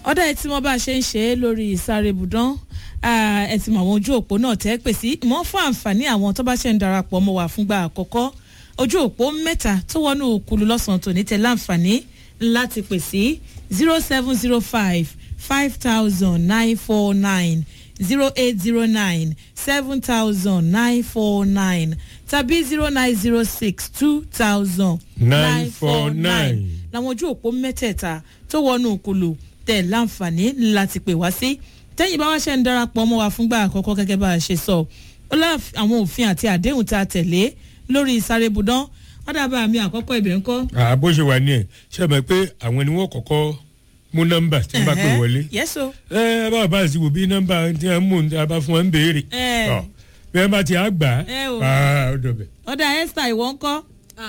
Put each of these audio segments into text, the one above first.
ọ̀dà ẹ̀ tí wọ́n bá ṣe ń ṣe é lórí ìsáré ibùdán ẹ ti mọ àwọn ojú òpó náà tẹ́ pè sí mọ́ fún àǹfààní àwọn tó bá ṣe ń darapọ̀ mọ́ wà fúngbà àkọ́kọ́ ojú òpó mẹ́ta tó wọnú òkúlu lọ́sàn-án tòní tẹ láǹfààní láti pè sí zero seven zero five five thousand nine four nine zero eight zero nine seven thousand nine four nine tàbí zero nine zero six two thousand nine four nine làwọn ojú òpó mẹ́tẹ̀ẹ̀ta tó wọnú òkúlu tẹ̀ láǹfààní láti pè wá sí tẹ́yìn bá wá ṣe ń darapọ̀ mọ́ wa fúngbà àkọ́kọ́ gẹ́gẹ́ bá a ṣe sọ ó lá àwọn òfin àti àdéhùn tá a tẹ̀lé lórí ìsáré budán wọ́n dábàá mi àkọ́kọ́ ibẹ̀ ń kọ́. bó ṣe wà ní ẹ ṣe mọ̀ pé àwọn ni wọ́n kọ́kọ́ mú nọ́mbà tí wọ́n bá pè wọlé. yẹ́sọ. ẹ ẹ bá bá a sì wò bí nọ́mbà tí wọ́n mú a bá fún wọn ń béèrè. ẹ bí wọ́n bá ti á gbà ẹ o. á ó dọ̀bẹ̀. ọ̀dà esther ìwọ ń kọ́.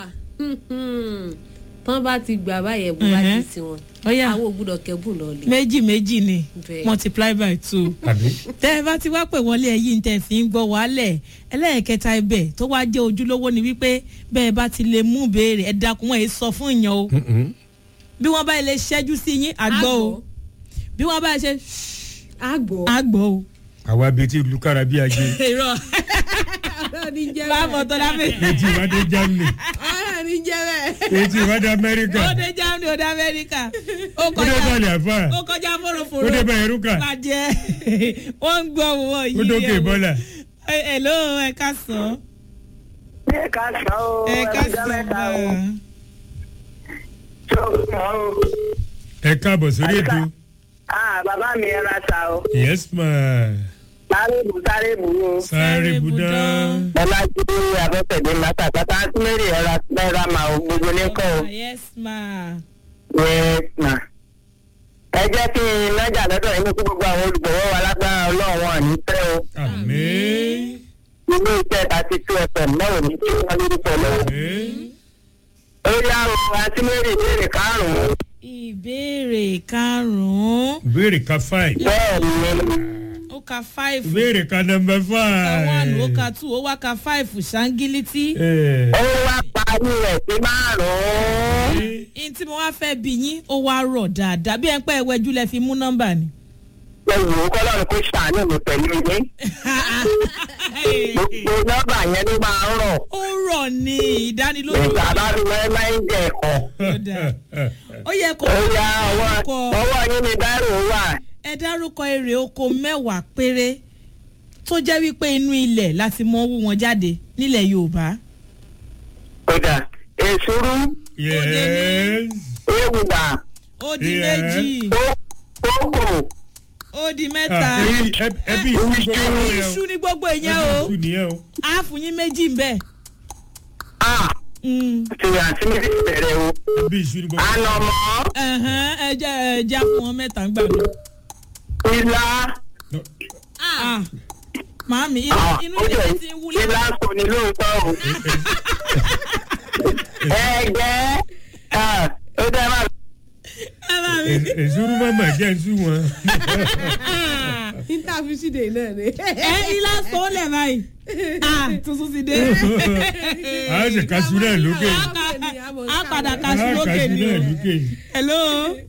tán bá ti gbà báyẹn bó bá ti sí wọn ọ̀yà àwọn ò gbúdọ̀ kẹ́bùn lọ lè. méjì méjì ni Bẹ́ẹ̀. multiply by two. àbí tẹ́ ẹ bá ti wá pè wọlé ẹ̀yìn tẹ́ ẹ fi ń gbọ́ wálẹ̀ ẹlẹ́ẹ̀kẹta ibẹ̀ tó wá jẹ́ ojúlówó ni wípé bẹ́ẹ̀ bá ti lè mú béèrè ẹ dákun wọn èé sọ fún ìyàn o Mm-mm. bí wọ́n bá lè ṣẹ́jú sí yín àgbọ̀ o bí wọ́n bá ṣe àgbọ̀ àgbọ̀ o. àwa bíi ti lukara bí ajé irọ́ ọ̀rọ̀ ní jẹ́ láàmú tó dábẹ́. etí ìwádìí germany ọ̀rọ̀ ní jẹ́ bẹ́ẹ̀. etí ìwádìí amẹ́ríkà ó dé germany ó dé amẹ́ríkà ó ó dé kọjá balẹ̀ àfà ó kọjá fòròfòrò ó dé bẹ̀rẹ̀ rúkà bàjẹ́ wọ́n ń gbọ́ wọ́n yìí ó dókè bọ́là. hello ẹ ká sàn ẹ ká sọ o ẹ ká ẹjọ́ sàn mẹ́ta o bá tó sọ o ẹ káàbọ̀ sórí ètò ah bàbá mi ẹ ra sa o yes ma sáré bù sáré bù o sáré budán bọ́lá jí abẹ́tẹ̀dé látàkátà mary ẹ ra náírà máa o gbogbo ní kọ́ o yes ma yes ma ẹ jẹ́ kí n nájà lọ́dọ̀ yín kí gbogbo àwọn olùgbọ̀wọ́ wa lágbára ọlọ́run wọn ní tẹ́ o àmín ilé iṣẹ́ thirty two fm náà ò ní tí wọ́n lórúkọ lọ́wọ́ àmín ó yá o àti mary ìbéèrè karùn-ún ìbéèrè karùn-ún ìbéèrè ka five bẹ́ẹ̀ ni ó ka five ìbéèrè ka number ó ka one ó five. ka two ó wá ka five ṣáńgílítì Eh, ó wá parí rẹ̀ sí márùn-ún. ní tí mo wá fẹ́ bí yín ó wá rọ̀ dáadáa bí ẹ ń pẹ́ ẹwẹ́jú lẹ fi mú nọ́mbà ni. ẹ̀wù kọ́lọ́run kó ṣàánú mi pẹ̀lú yín. gbogbo nọ́mbà yẹn ló máa ń rọ̀. ó rọ̀ ní ìdánilójú ìgbà bá fi wẹ́ máa ń jẹ ẹ̀kọ́. ó yẹ kó ó yá ọwọ́ dárúkọ ọwọ́ yín ni dárò wà. ẹ dárúkọ èrè oko mẹ́wàá péré tó jẹ́ wípé inú ilẹ̀ láti mọ owó wọn jáde nílẹ̀ yorùbá. kódà èsúrú yes ewùgbà ó di Yeah. méjì kókò ó di mẹ́ta Ah, ẹbí- ẹbí- ẹbí ìṣú gbogbo yẹn o iṣu ní gbogbo ìyẹn ẹbí o ìṣú nìyẹn o. á fún yín méjì ń bẹ̀. a Mm. ti àti mi ti bẹ̀rẹ̀ o. ẹbí ìṣú ní gbogbo ànàmọ́ Ẹ̀hẹ́n, ẹ jẹ́ ẹ já fún wọn mẹ́ta ń gbà mí. ìlà Ah, màámi inú ah, inú ó ilé jẹ́ ti ń wúlẹ̀. ìlà kò ní lóòótọ́ o. ẹ̀gẹ́ ah, ó dẹ́ máa ẹ bá mi. È- èsúrú mọ́mọ́ jẹ́ nsú wọn. interfiside náà ni. ẹ ilá sọ́ọ̀lẹ̀ báyìí. Ah, tuntun ti dé. a ṣe kaṣu náà lókè. a padà a kaṣu lókè kaṣu ni náà o. lókè. hello.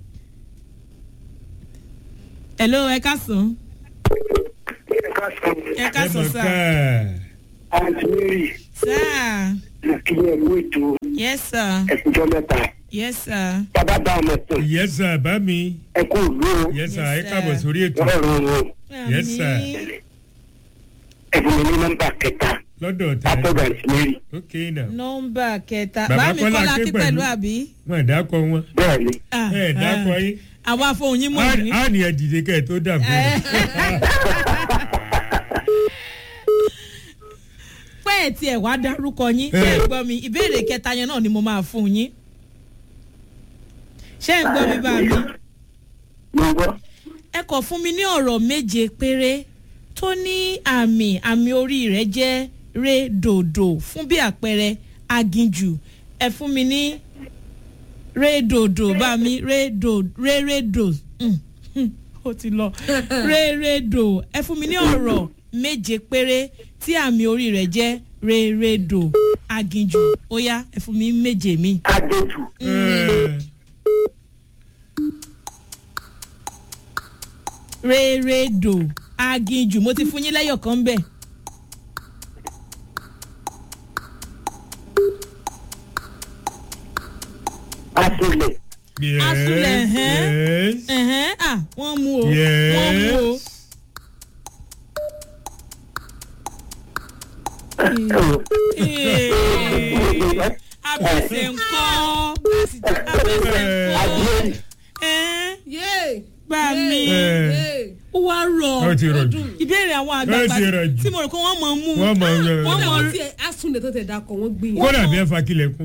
hello ẹ ká sùn. ẹ̀ka sọ ẹ ká sùn mọ̀ sá. ká. àǹtí mary sá. kí ẹ mú ètò yes sir. ẹ̀kújọ́ mẹ́ta yes sir. bàbá bá ọmọ ẹ̀sìn yẹ́sà bá mi. ẹ̀kú ìlú o yẹ́sà Yes, ẹ káàbọ̀ sir. sórí ètò. ọlọ́run o Yes, sir. Àmín. ẹ̀fún mi ní nọ́mbà kẹta lọ́dọ̀ tẹ. látọ̀dọ̀ àǹtí mary ok now. nọmba kẹta Bàbá bá mi Kọ́lá kọ́lá ké kí pẹ̀lú. pẹ̀lú àbí. wọn ẹ̀ dákọ̀ wọn. bẹ́ẹ̀ ni Ah, ẹ̀ dákọ̀ ah. yín. àwa fohùn yín mọ̀ ní. á ní ẹ dìde kẹ́ ẹ tó dà fún Eh. mi. pé ẹ̀ tí ẹ̀ wá dárúkọ yín ṣé ẹ̀ ń gbọ́ mi ìbéèrè kẹta yẹn náà ni mo máa fún yín. ṣé ẹ̀ ń gbọ́ mi bá mi. mo gbọ́ ẹ kọ̀ fún mi ní ọ̀rọ̀ méje péré tó ní àmì àmì orí rẹ̀ jẹ́ re dòdò fún bí àpẹẹrẹ aginjù ẹ fún mi ní re dòdò bá mi re dò re re dò Mm, mm, ó ti lọ re re dò ẹ fún mi ní ọ̀rọ̀ méje péré tí àmì orí rẹ̀ jẹ́ re re dò aginjù ó yá ẹ fún mi méje mi. adéjù Eh, rérédò aginjù mo ti fún yín lẹ́yọ̀ kan bẹ́ẹ̀. àtìlẹ̀ Yes. Asulẹ̀, ẹ̀hẹ́n. Yes. ẹ̀hẹ́n à wọ́n mú o Yes. wọ́n mú o. Ee, abẹ́sẹ̀ ńkọ́ abẹ́sẹ̀ ńkọ́ ẹ̀ẹ́n yéé gbà mí yéé ó wá rọ̀ Ó ti rọ̀ jù. ìbéèrè àwọn Ó àgbààgbà ti rọ̀ jù. tí mo rò pé wọ́n mọ̀ mú Wọ́n mọ̀ ń wọ́n kódà mọ̀ wọ́n ti asunlẹ̀ tó tẹ̀ dakọ̀ wọ́n gbìyànjú. kódà bí ẹ fa kílẹ̀kùn.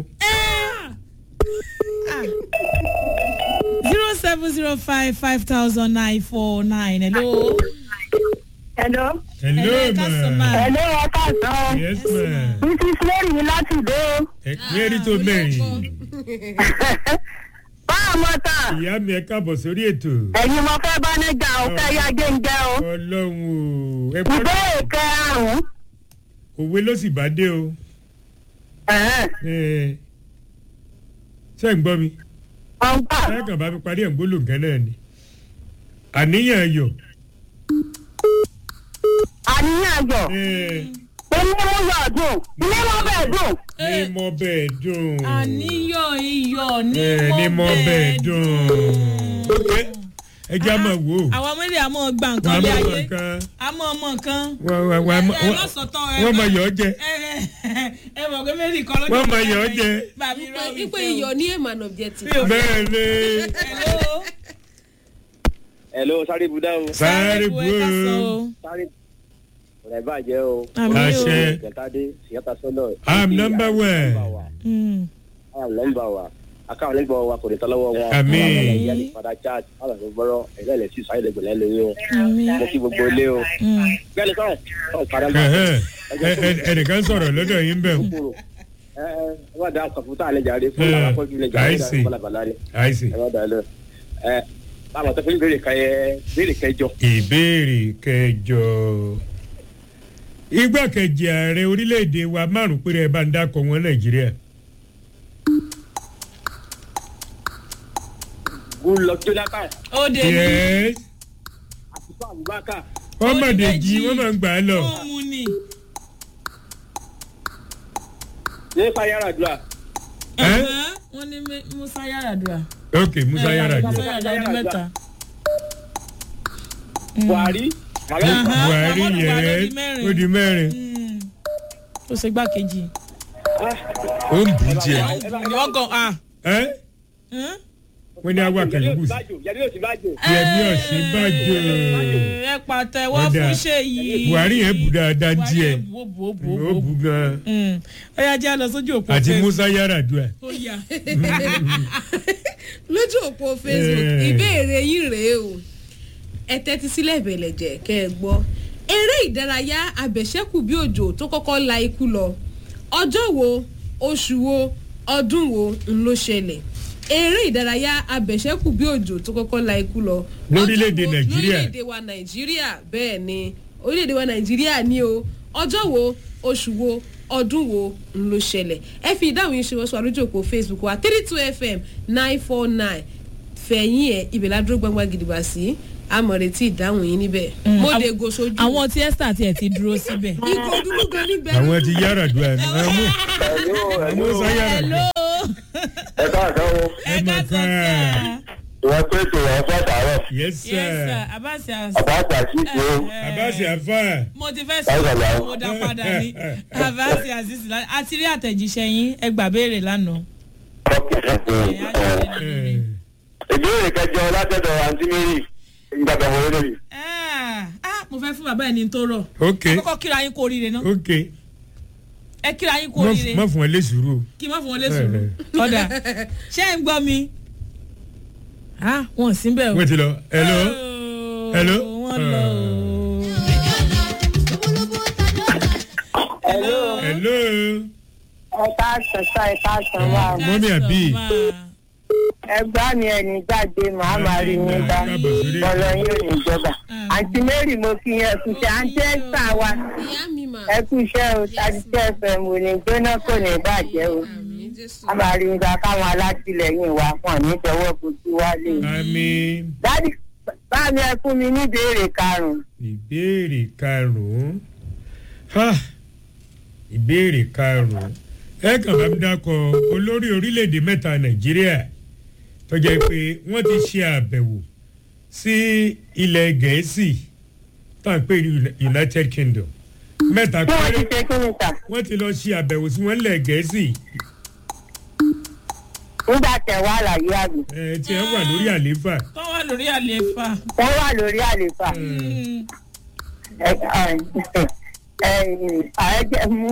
zero seven zero five five thousand nine four nine hello. hello hello Hello, ẹ káàsán ma. ma. hello ẹ káàsán yes ma. mrs mary mi láti ìdó ẹ mẹ́rin tó mẹ́rin. báwo mọ tán ìyá mi ẹ káàbọ̀ sórí ètò. ẹ̀yin mo fẹ́ bá nẹ́jà ò fẹ́ yá géńjẹ́ o ọlọ́run o ẹ gbọ́dọ̀ ìbéèrè kẹrùn-ún òwe ló sì bá dé o. ẹ̀hẹ́n, Ẹ, ṣé ń gbọ́ mi. ọ̀npá ẹ kàn bá mi parí ẹ̀ ń gbólóhùn kan náà ni. àníyàn ayọ̀. àníyàn ayọ̀ ẹ, onímú yọ̀ dùn onímú bẹ̀ dùn ní mo bẹ́ẹ̀ dùn. àníyàn iyọ̀ ẹ, ní ní mo bẹ́ẹ̀ dùn. ok ẹ jẹ́ àmọ̀ wò. àwọn ọmọdé àmọ́ gbà wọ́n nǹkan lé mọ̀ ayé nǹkan. àmọ́ ọmọ nǹkan. wọ́n wọ́n wọ́n ẹ lọ́sọ̀tọ̀ ẹ wọ́n mọ̀ yọ̀ ọ́ jẹ. ẹ ẹ ẹ mọ̀ pé mẹ́rin kan lọ́jọ́ Wọ́n mọ iyọ̀ jẹ. bàbí rọ mi ipe fẹ́ o. iyọ̀ ní a man objective. bẹ́ẹ̀ ni Hello. Hello, sáré budá o. sáré bu ẹ ká sọ bu o. Sáré ọ̀rẹ́ bàjẹ́ o. Àmì o. Àṣẹ. Kẹtàdé, Ṣìyàtà Sọ́lọ̀. I'm number one. Mm. I'm number one. Akáwọn nígbà wa kò ní tọ́lọ́wọ́ wọn. Àmín. Àwọn ọmọ ìyá lè padà chat. Àwọn ọmọ gbọ́rọ̀ ẹ̀rọ ilẹ̀ sí sáyẹ̀ lẹ́gbẹ̀lẹ́ lórí o. Àmì. Mo kí gbogbo ilé o. Mm. Bẹ́ẹ̀ni sọ̀rọ̀ sọ̀rọ̀ padà bá. Ẹ̀hẹ́n. Ẹ- ẹ- ẹnìkan sọ̀rọ̀ lọ́dọ̀ yín bẹ́ẹ̀. Kúrò. Ẹ ẹ ẹ bá da kọ̀mpútà alẹ́ jàre fún Eh, àwọn akọ́jú ilé I jàre see. fún balabala ni. àìsí. Ẹ bá da lọ. Ẹ báwo tó fi ń béèrè kẹyẹ béèrè kẹjọ. ìbéèrè kẹjọ igbákejì ààrẹ orílẹ̀-èdè wa márùn péré ẹ bá ń dákọ̀ wọn nàìjíríà. Goodluck Jonathan, ó dé ní yes Àtìkú Abubakar, wọ́n mọ̀ Oyèdèjì. dèjì wọ́n mọ̀ ń gbà á lọ. ó mú ni. Nípa Yaradua, Ẹ́? Ẹ̀hẹ́n. wọ́n ní Mé- Musa Yaradua. ok musa yàrá Musa jù. Yaradua ọdún mẹ́ta. Buhari, Mohammed Aha. buhari Muhammadu Buhari ó yes di mẹ́rin. ó di mẹ́rin. Mm. ó ṣe gbákejì. ó ń bù jẹ. wọ́n gan ah. ẹ́ Hmm? wọ́n ní awa kẹ̀lẹ́gùn sí. Yẹmi Òsínbàjò. yẹmi ọ̀sínbàjò. ẹ pàtẹ́wọ́ Ó dáa. fún ṣèyí. buhari yẹn bù dáadáa Buhari díẹ̀ yẹn bù ó bù ó bù ó ó bù ó. bù gan. Mm. ó yá jẹ́ lọ sójú òpó àti Facebook. musa yàrá dùn. ó yá. lójú òpó facebook Eh. ìbéèrè yín rèé o ẹ tẹ́tí sílẹ̀ ìbẹ̀lẹ̀ jẹ́ kẹ́ ẹ gbọ́ eré ìdárayá abẹ̀ṣẹ́kù bí òjò tó kọ́kọ́ la ikú lọ ọjọ́ wo oṣù wo ọdún wo ń ló ṣẹlẹ̀ eré ìdárayá abẹ̀ṣẹ́kù bí òjò tó kọ́kọ́ la ikú lọ Lórílẹ̀-èdè ọjọ́ wo- Nàìjíríà. lórílẹ̀-èdè wa nàìjíríà bẹ́ẹ̀ ni orílẹ̀-èdè wa nàìjíríà ni o ọjọ́ wo oṣù wo ọdún wo ń ló ṣẹlẹ̀ ẹ fi ìdáhùn yín ṣe wọ́n sọ àlójú òpó facebook wa three two fm nine four nine fẹ̀yìn ẹ̀ ibẹ̀ ládúró gbangba gidigba sí amọ̀rètí ìdáhùn yín níbẹ̀ mo Àwọn- dé go sójú àwọn tí esther tiẹ̀ ti dúró síbẹ̀. ikọ̀ dúró gan níbẹ̀ àwọn ti yàrá dùn àná. àwọn hello musa yàrá hello. dùn. ẹ káàsán o ẹ mọ̀ ká sọ ká. ìwọ pé ètò ìwọ fẹ́ tààrọ̀ yes yes sir sir. abasi as. àbáṣà sí ti o abasi afa. mo ti fẹ́ sọ Báyọ̀ owó dá padà ní abasi aziz lánàá a ti rí àtẹ̀jíṣẹ́ yín ẹ gbà béèrè lánàá. Ẹ̀, á ṣe lè lórí. ìbéèrè kẹjọ látọ̀dọ̀ àǹtí mary ìgbàgbọ́ wọlé lórí. Ah, ah, mo fẹ́ fún bàbá ẹni tó rọ̀. ok kọ́kọ́ kíra yín kú oríire náà. ok ẹ kíra yín kú Má- oríire. má fún ẹ lé sùúrù. kí n má fún wọn lé sùúrù. ọ̀dà ṣé ẹ ń gbọ́ mi. ah wọn ò sí bẹ́ẹ̀ o. wọ́n ti lọ hello. Oh, Hello? wọ́n lọ o. hello hello. ẹ káàsán sá ẹ káàsán wá Mọ́mí àbí? ẹgbẹ́ mi ẹni jáde màá máa rí yín bá Káàbọ̀ sórí ètò. bọ́lá yín ò ní jọba àǹtí mary mo fi yẹn kú ṣe àǹtí ẹ̀sà wa ìyá mi mà ẹ kú iṣẹ́ o thirty two fm ò ní gbóná kò ní bàjẹ́ o àmì jésù a máa rí nígbà káwọn alátìlẹyìn wa wọn ní tọwọ́ kojú wálé àmì. dádì báàmì ẹ fún mi ní ìbéèrè karùn-ún. ìbéèrè karùn-ún Ha! ìbéèrè karùn-ún ẹ kàn bá mi dákọ olórí orílẹ̀-èdè mẹ́ta nàìjíríà tó jẹ́ pé wọ́n ti ṣe àbẹ̀wò sí ilẹ̀ gẹ̀ẹ́sì tá à ń pè ní united kingdom mẹ́ta bí wọ́n ti péré ṣe kí ni sà wọ́n ti lọ ṣe àbẹ̀wò sí wọn lẹ̀ gẹ̀ẹ́sì nígbà tẹ̀ wá àlàyé àbí. ẹ̀ tí ẹ wà lórí àlééfà tó wà lórí àlefa. wọ́n wà lórí àlefa. ẹ ẹ ààrẹ jẹ mú.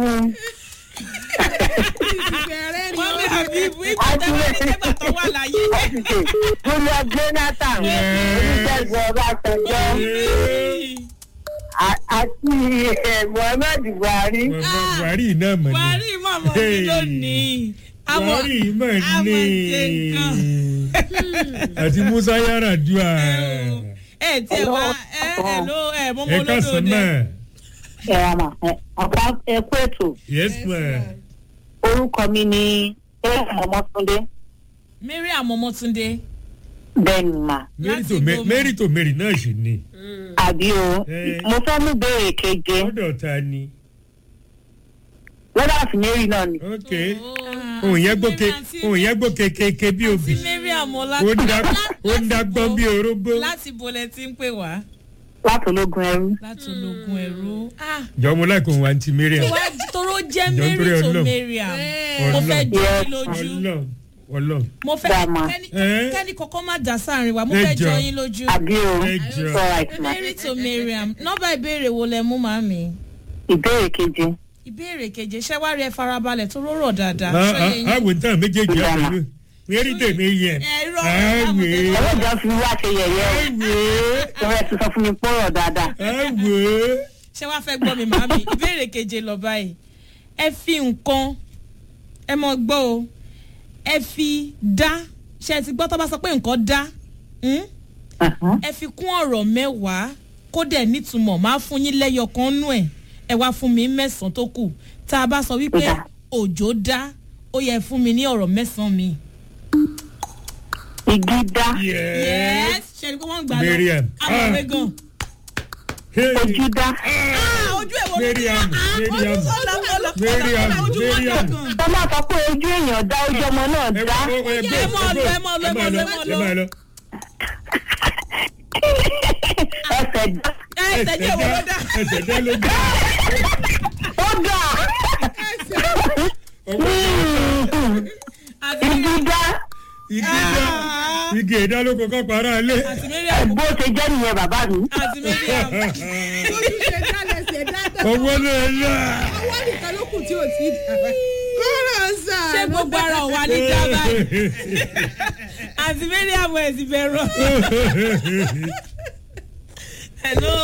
bẹ̀rẹ̀ ni wọ́n ó bí àbíbú ìpàdánù nígbà tó wà láyé. Julius Jonathan oníṣègùn Ọbásanjọ́ a- àti eh, Muhammad Buhari. buhari náà mọ̀ ní buhari mọ̀mọ́ mi lónìí. àmọ́ buhari mọ̀ àmọ́ ní ṣe nǹkan. àti musa yaradua ẹ tiẹ̀ wá ẹ ẹ ló ẹ mọ́mọ́ ẹ ká lódò sàn dẹ. náà ẹ àmà ọ̀pá ẹkú ètò yes ma orúkọ mi ni ẹ̀rọ ọmọtúndé mariam ọmọtúndé. bẹ́ẹ̀ni mà mary Láti to Ma- Goma. mary to mary náà ṣì ní àbí o Eh. mo fẹ́ mú béèrè keje lọ́dọ̀ ta ni lọ́dọ̀ àti mary náà ni ok òun yẹn gbóke òun yẹn gbóke kéke bí àti obì mariam ó ń dá ó ń dá gbọ́n bí orógbó láti bolẹ̀ tí ń pè wá láti ológun ẹrú. láti ológun ẹ̀rú. jọmọ láìkó òun àǹtí mariam wá toró jẹ́ Jọ mary nítorí to Ọlọ́run. mariam mo Ọlọ́run. fẹ́ jọ Yes. yín lójú ọlọ́run ọlọ́run mo fẹ́ Dàmà. kẹ́ni Eh? kẹ́ni kọ́kọ́ má dà sáàrin wa mo Ẹ fẹ́ jọ jọ. yín lójú. àbí o ẹ jọ alright ma mary to mariam nọ́mbà ìbéèrè wo lẹ mú màmí. ìbéèrè keje ìbéèrè keje ṣé wàá rí ẹ farabalẹ̀ tó rọrọ̀ dáadáa. Ah, ṣó yé ah, yín? àwọn ìtàn méjèèjì àpẹẹrẹ mary tèmi yẹn Ẹ irọ́, àwẹ ọlọ́jà fi wá ṣe yẹ̀yẹ́ o àwẹ ìwé ti sọ fún mi pọ̀rọ̀ dáadáa àwẹ ṣé wàá fẹ́ gbọ́ mi màmí ìbéèrè keje lọ báyìí ẹ fi nǹkan ẹ mọ gbọ́ o ẹ fi dá ṣe ti gbọ́ tó bá sọ pé nǹkan dá hmm? Mhm. ẹ fi kún ọ̀rọ̀ mẹ́wàá kó dẹ̀ nítumọ̀ máa fún yín lẹ́yọ kan nú ẹ̀ ẹ wá fún mi mẹ́sàn-án tó kù tá a bá sọ wípé Ó dà. òjò dá ó yẹ fún mi ní ọ̀rọ̀ mẹ́sàn-án mi. igi dá yẹs ṣe ni pé wọ́n gbà lọ Mariam. amọ̀wé gan. ojú dá Ah, ojú ẹ̀ wo ló ti Mariam, Ah, Mariam. ojú sọ̀lá ọ̀là Mariam, ojú wọn Mariam. gan. tó máa sọ pé ojú èèyàn dá ojú ọmọ náà ẹ dá ẹ ẹ Ẹ mọ̀ lọ, ẹ mọ̀ lọ, ẹ mọ̀ lọ, ẹ mọ̀ lọ. ẹ máa lọ ẹsẹ̀ dá ẹ tẹ̀lé ìwọ ló dá. ẹsẹ̀ dá ló dá ó dá àti igi dá igi dá igi ìdá ló kọ́kọ́ para lé àti mariam bó ṣe jẹ́ nìyẹn bàbá mi àti mariam ojú ṣe dálẹ̀ ṣe dáadáa owó náà là ọwọ́ nìkan ló kù tí ò tí ì dà báyìí. kọ́rọ̀ sà. ṣé gbogbo ara ò wá ní dábàá àti mariam ẹ̀ sì bẹ̀rù. hello.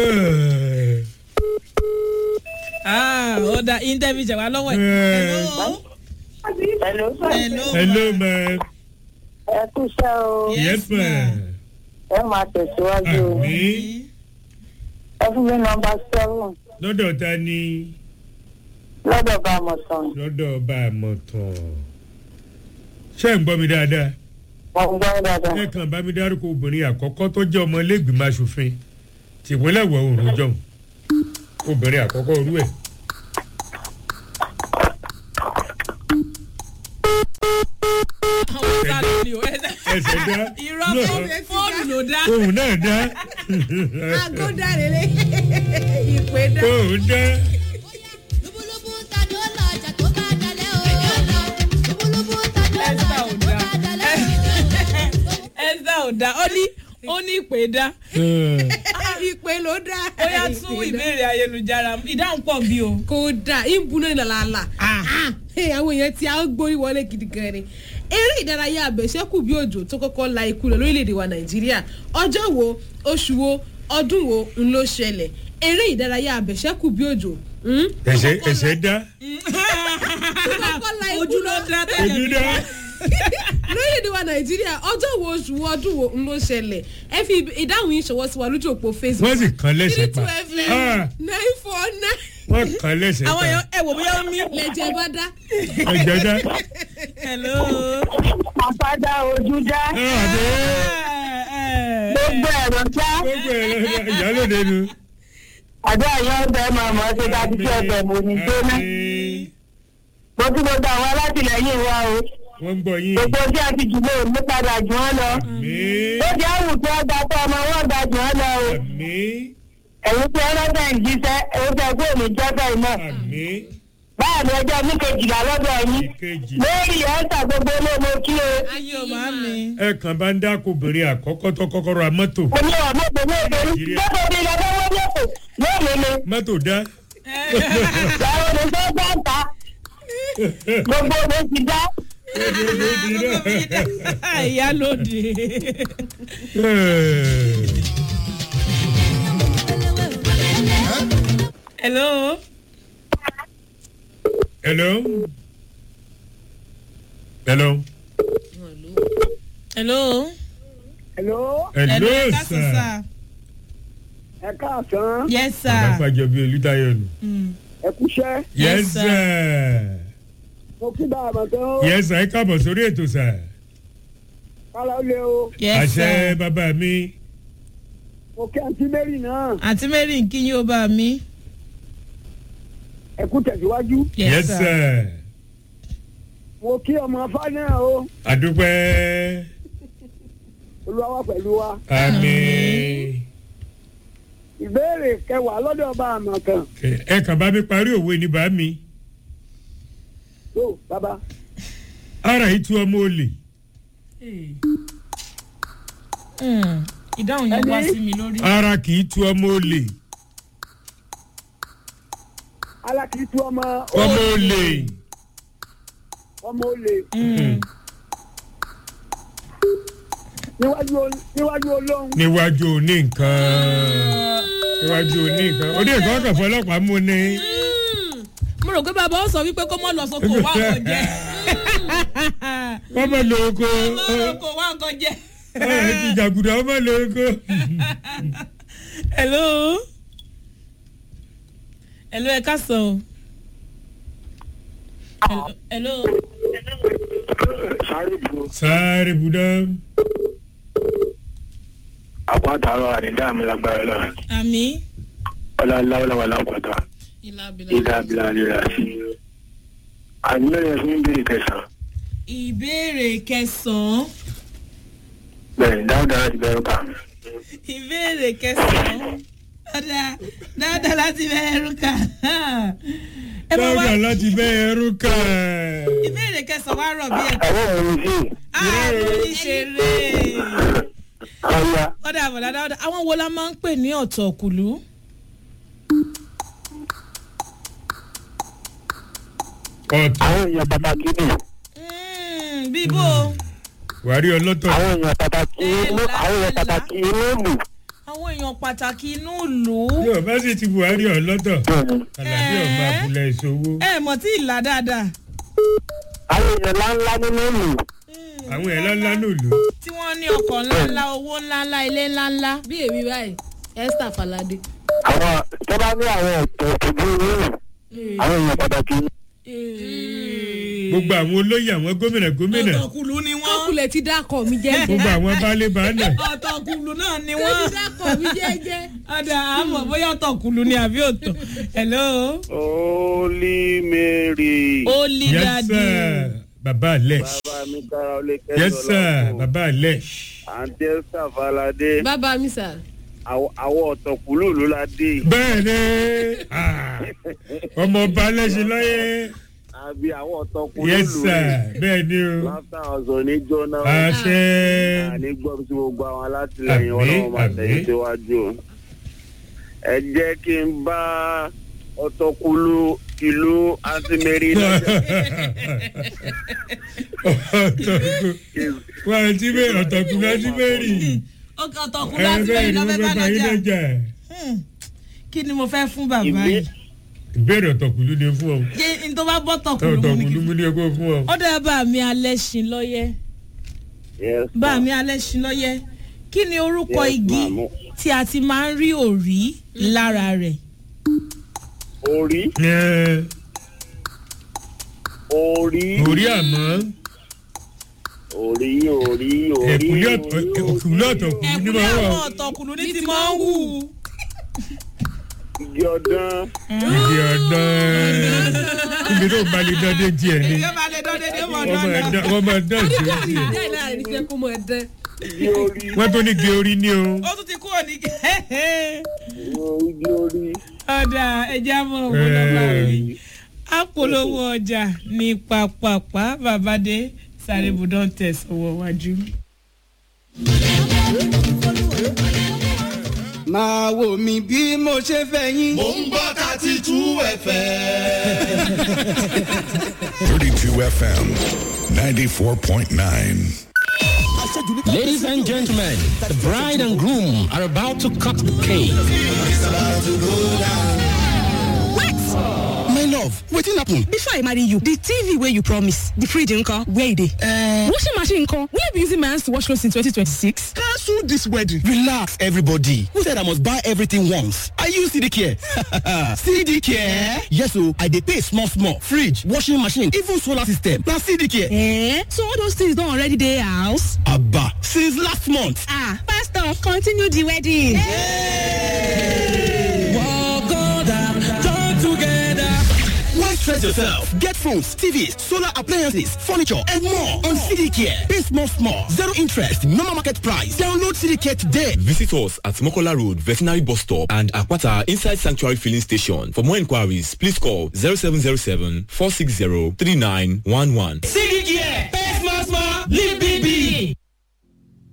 ah ó da interview jẹ wá lọ́wọ́ ẹ̀. hello. hello hello. hello ma ẹ kú iṣẹ́ o yes ma ẹ máa tẹ̀síwájú o àmì ẹ fún mi nọmba seven lọ́dọ̀ ta ni lọ́dọ̀ bá a mọ̀ sàn lọ́dọ̀ ọba àmọ̀tàn ṣé ń gbọ́ mi dáadáa wọ́n ń gbọ́ dáadáa. ẹ kàn bá mi dárúkọ obìnrin àkọ́kọ́ tó jẹ́ ọmọ ilégbìmọ̀ asòfin tìpínlẹ̀ ìwọ̀ oòrùn jọ̀hún obìnrin àkọ́kọ́ orú ẹ̀ àwọn sáré ni o ẹ ẹsẹ̀ dá irọ́ náà fóònù ló dá. òun náà dá aago dáre lé ìpè dá. òun dá lúbúlúbú ta ni ó lọ ọjà tó bá dalẹ̀ o. lúbúlúbú ta ni ó lọ ẹsẹ̀ ò ọjà tó dá bá dalẹ̀ o. ẹsẹ̀ ò dá ó ní ó ní ìpè dá ìpè ló dá. ó yá tún ìbéèrè ayélujára ìdáhùn pọ̀ bí o. kò dá ìbúná ìlàlàlà. àwọn èèyàn tí a ń gbórí wọlé gidi gan ni eré ìdárayá abẹ̀ṣẹ́kù bí òjò tó kọ́kọ́ la ikú lọ lórílẹ̀‐èdè wa nàìjíríà ọjọ́ wo oṣù wo ọdún wo ń ló ṣẹlẹ̀ eré ìdárayá abẹ̀ṣẹ́kù bí òjò hmm? ẹsẹ̀ ẹsẹ̀ dá tó kọ́kọ́ la ikú ojú ló lọ dá ojú tẹ́lẹ̀ dá lórílẹ̀‐èdè wa nàìjíríà ọjọ́ wo oṣù wo ọdún wo ń ló ṣẹlẹ̀ ẹ fi ìdáhùn yìí ṣọwọ́ sí wa lójú òpó facebook wọ́n sì kàn lẹ́sẹ̀ pa three two Ah, fm nine four nine wọ́n kàn lẹ́sẹ̀ àwọn pa èèyàn ẹ wò bóyá ó mí. lẹ́jẹ̀ bá dá. ẹ̀jẹ̀ dá hello. àpáda ojú dá Ah, àdé ẹ ẹ gbogbo ẹ̀rọ ṣá gbogbo ẹ̀ lọ́dọ̀ ìyálòde nu. àdó àyàn ọbẹ̀ máa mọ̀ ọ́ ṣe ká ti ṣe ọbẹ̀ mò ní jóná. Àmín. mo tún gbogbo àwọn alátìlẹyìn wa o wọ́n ń gbọ́ yín. gbogbo tí a ti jùlọ ní padà jù wọ́n lọ. Àmín. ó jẹ́ àwùjọ ọgbà tó ọmọ wọn gbà jù wọ́n lọ o. Àmín. ẹ̀yin tí ẹlọ́dẹ̀ ń jíṣẹ́ èyí tẹ́ kó ní jọ́sẹ̀ iná. Àmín. báyà ní ọjọ́ ní kejìlá lọ́dọ̀ yín. ìkejì. lórí ẹ̀ńtà gbogbo olómo kí o. ayé o máa mi. ẹ kàn bá ń dáko obìnrin àkọ́kọ́ tó kọ́kọ́ ra mọ́tò. mo ní ọmọ tó ní ìdórí. gbogbo bí lọ́dọ̀ wọ́n ní èkó lónìí ni. mọ́tò dá. ìyàwó ni tó bá ń ta. gbogbo mi ti dá. ìyálòde. hello. hello. hello. hello. hello hello ẹ káàsán sir. sá. ẹ káàsán yes bàbá sir. fàjọ bíi olùtayọ nù. Mm. ẹ kúṣẹ́ yes Yes, sir. mo kí bá a mọ̀ tán yes sir ẹ káàbọ̀ sórí ètò sir. kálá ó lé o yes àṣẹ sir. bàbá mi. mo kí àǹtí mary náà àǹtí mary ń kí yín ó bá mi. ẹ kú tẹ̀síwájú yes sir. mo kí ọmọ afá náà o àdúpẹ́. olúwa wà pẹ̀lú wa àmín. ìbéèrè kẹwàá lọ́dọ̀ ọba àmọ̀kàn ẹ kàn bá mi parí òwe ní bá mi. tó bàbá ara yìí tú ọmọ olè. Mm. ìdáhùn yẹn wá Ẹni? sí mi lórí. ara kì í tú ọmọ olè. alákìítú ọmọ ọmọ olè. ọmọ olè Mm. níwájú ol- níwájú olóhùn níwájú òní nǹkan. níwájú òní nǹkan. òní nǹkan kàn fọlọ́pàá mú ni. mo rò pé bàbá ó sọ wípé kó mọ lọ sóko wá nǹkan jẹ. wọ́n mọ̀ lóko. kó wá nǹkan jẹ. ẹ ti jàgùdà wọ́n mọ̀ lóko. hello. hello ẹ káàsán o. Hello- hello. sáré bu sáré budá. àpò àtàrọ àdídá mi lágbára lọ àmì. ọlá láwọláwà lápàtà ìlà ìdá abilà rírà sí àdúmẹ́rin ẹ̀sìn ìbéèrè kẹsàn-án ìbéèrè kẹsàn-án. bẹ́ẹ̀ dáadáa láti bẹ̀rù kà ìbéèrè kẹsàn-án. dáadáa dáadáa láti bẹ̀rẹ̀ rúkà. ẹ bá wá dáadáa láti bẹ́ ẹrú kà. ìbéèrè kẹsàn-án wá rọ̀ bí ẹ̀. àwọn òun sí ààrùn ìṣeré. ọ̀ya ọ̀dà àbọ̀dá dáadáa àwọn wo la máa ń pè ní ọ̀tọ̀ kùlú. ọ̀tọ̀ àwọn èèyàn pàtàkì ni Mm, bíbó wàrí ọlọ́tọ̀. àwọn èèyàn pàtàkì inú àwọn èèyàn pàtàkì inú ìlú àwọn èèyàn pàtàkì inú ìlú. yóò bá sì ti buhari ọlọ́tọ̀. bẹ́ẹ̀ni àlàbí ọ̀ma àbúlẹ̀ ìṣòwò. ẹ mọ̀ tí ìlà dáadáa. àwọn èèyàn ńláńlá nínú ìlú àwọn ẹ̀ lọ́lá nílùú. tí wọ́n ní ọkọ̀ ńláńlá owó ńláńlá ilé ńláńlá. bí èmi báyìí esther falade. àwọn tó bá ní àwọn ọ̀tọ̀ ìtọ́jú inú ìlú àwọn èèyàn pàtàkì ni. gbogbo àwọn olóyè àwọn gómìnà gómìnà ọ̀tọ̀kùlù ni wọ́n. kọ́kùlẹ̀ ti dákọ̀ mi jẹ́jẹ́. gbogbo àwọn baálé baálẹ̀. ọ̀tọ̀kùlù náà ni ó wọ́n. ti dákọ̀ mi jẹ́jẹ́. ọ̀dà àmọ̀ bóyá ọ̀tọ̀kùlù ni àbí òtọ̀. hello. Holy Mary. ó lì yes dáadé. sir baba alẹ. bàbá mi kára ó lè kẹ́sọ̀ yes sir baba alẹ. àǹtí esther falade bàbá mi sà. àwọn ọ̀tọ̀kùlù ló la dé bẹ́ẹ̀ ni ah, ọmọ ọba alẹ́sìn lọ́yẹ. àbí àwọn ọ̀tọ̀kùlù yes sir bẹ́ẹ̀ ni o. láfíà ọ̀sán ní jóná àṣẹ. àní gbọ́ sí gbogbo àwọn alátìlẹyìn Àmín, ọlọ́run máa tẹ̀yìn àmín. síwájú o. ẹ jẹ́ kí n bá ọ̀tọ̀kùlù ìlú àǹtí mary lọ́jà. ọ̀tọ̀kù wọ́n ti bẹ́ẹ̀ ọ̀tọ̀kù náà ti bẹ́ẹ̀ rí. ọ̀tọ̀kùlù ẹ láti bẹ́ẹ̀ bẹ̀rẹ̀ ni wọ́n lọ́fẹ́ fẹ́ bá bá yín lọ́jà. lọ́jà. Hmm. kí ni mo fẹ́ fún bàbá Ìwé- yìí. ìbéèrè ọ̀tọ̀kùlú ni fún ọ. ṣé n tó bá bọ́ tọ̀kùlù mu ni ọ̀tọ̀kùlú kí mú ní ẹgbẹ́ fún ọ. ó dẹ́ bá mi alẹ́ ṣin lọ́yẹ́ Yes, bá ma'am. mi alẹ́ ṣin lọ́yẹ́ kí ni orúkọ Yes, igi ma'am. tí a ti máa ń rí òrí lára rẹ̀ orí Ẹ, orí orí àmọ́ orí orí orí ẹ̀kúlé ọ̀tọ̀ ẹ̀kúlé ọ̀tọ̀ kù ní ẹ̀kúnlé máa wà àwọn ọ̀tọ̀kùnrin ní ti máa ń wù. igi ọdán ìdí ọ̀dán ibi tó balẹ̀ dọ́dé tiẹ̀ ni èyí máa lè dán dédé mọ́ wọ́n máa dán dán- wọ́n máa dán sí nígbà ojú tí ẹ̀ ìdá ìlà rẹ̀ ní fẹ́ kó mọ ẹ̀dán. igi orí wọ́n tó ní gé orí ní o ó tún ti kúrò ní. igi orí ọ̀dà ẹja mọ̀ owó lọ́wọ́ rẹ̀ apolówó ọjà ní pápápá babade sáré budán tẹ̀sánwó wájú. máa wò mí bí mo ṣe fẹ́ yín. Mo ń gbọ́ thirty two ẹ̀fẹ̀. 32 FM 94.9. Ladies and gentlemen, the bride and groom are about to cut the cake. my love wetin happen. before i marry you the tv wey you promise the fridge nko where e dey. Uh, washing machine nko will i be using my hands to wash clothes in 2026. cancel this wedding. relax everybody who said i must buy everything once i use cd care cd care yes o i dey pay small small fridge washing machine even solar system na cd care. Eh? so all those things don already dey house. aba since last month. ah pastor continue the wedding. Why stress yourself? Get phones, TVs, solar appliances, furniture, and more on CD Care. Pay small, small, zero interest, normal market price. Download CD Care today. Visit us at Mokola Road, Veterinary Bus Stop and Akwata Inside Sanctuary Filling Station. For more inquiries, please call 0707 460 3911. CD Care.